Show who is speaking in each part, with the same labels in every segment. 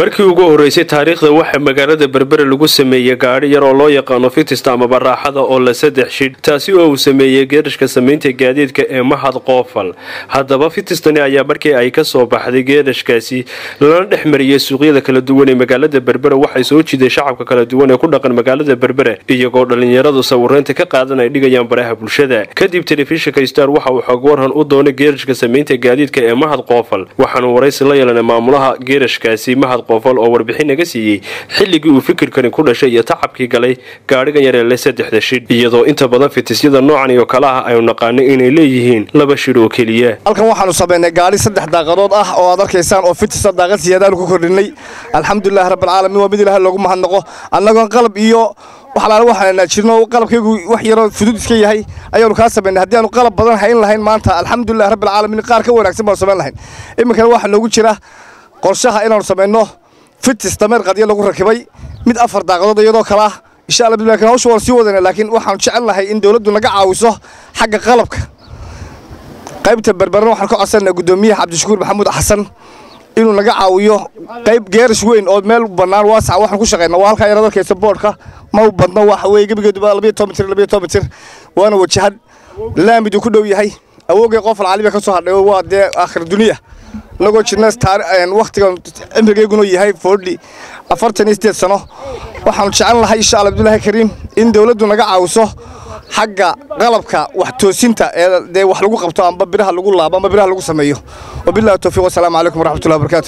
Speaker 1: markii ugu horeysay taariikhda waxaa magaalada berbere lagu sameeyey gaadhi yar oo loo yaqaano fitista amaba raaxada oo la saddex shidh taasi oo uu sameeyey geedhashka samaynta gaadiidka ee mahad qoofal haddaba fitistani ayaa markii ay ka soo baxday geedhashkaasi lana dhex mariyey suuqyada kala duwan ee magaalada berbere waxay soo jiiday shacabka kala duwan ee ku dhaqan magaalada berbere iyagoo dhallinyaradu sawiraynta ka qaadan ay dhigayaan baraha bulshada kadib telefishinka star waxa uu xog warhan u doonay geedhashka samaynta gaadiidka ee mahad qoofal waxaanu waraysi la yeelanay maamulaha geedhashkaasi mahad qoofal oo warbixin naga siiyey xilligii uu fikirkani ku dhashay iyo tacabkii galay gaadhigan yareele saddexda shidh iyadoo inta badan fitisyada noocan iyo kale ah aynu naqaanay inay leeyihiin laba shidh oo keliya
Speaker 2: halkan waxaanu samaynay gaadhi saddex daaqadood ah oo aad arkaysaan oo fitisa daaqad siyaadaanu ku kordhinay alxamdulilahi rabbilcaalamiin waa mid ilaha loogu mahadnaqo annagoon qalab iyo waxalaala waxaanaa jirno qalabkaygu wax yaroo fudud iska yahay ayaanu kaa samaynay haddii aanu qalab badan hayn lahayn maanta alxamdulilahi rabbilcaalamiin qaar ka wanaagsan baanu samayn lahayn iminkana waxaa noogu jira qorshaha inaanu samayno fitis dameer qadyo lagu rakibay mid afar daaqadood iyadoo kale ah insha alla bilakin hawsha waan sii wadana laakiin waxaanu jecel nahay in dawladdu naga caawiso xagga qalabka qaybta berberna waxaan ka codsanaa guddoomiyaha cabdishakuur maxamuud xasan inuu naga caawiyo qayb geerash weyn oo meel bannaan waasaca waxaan ku shaqaynaa waa halkaa yarad arkaysa boodhka ma u badno waxa weeye gebigeeduba labayo toban mitir labayo toban mitir waana wajahad laamiduu ku dhow yahay awoogay qofal caliba ka soo hadhay waa dee aakhir duniya inagoo jirna wakhtigan cimrigeyguna yahay foodhi afartan iyo sideed sano waxaanu jecel lahay insha alla abdullaahi kariim in dawladdu naga caawiso xagga qalabka wax toosinta ee dee wax lagu qabto amba biraha lagu laabo amba biraha lagu sameeyo wabillahi tawfiiq wasalaamu calaykum waraxmatullahi wabarakaatu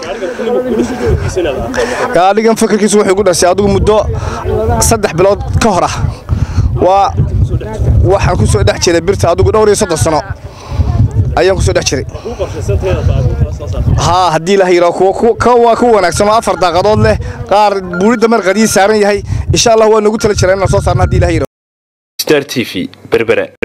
Speaker 2: gaadhigan fikirkiisu wuxuu igu dhashay adigu muddo saddex bilood ka hor ah waa waxaan ku soo dhex jiray birta adigu dhowr iyo soddon sano ayaan kusoo dhex jiray haa haddii la yidhaa waa ku wanaagsan oo afar daaqadood leh qaar buuri dameer qadii saaran yahay insha allah waa noogu tala jira inaan soo saarno haddii la yidhaa
Speaker 1: star t v berbere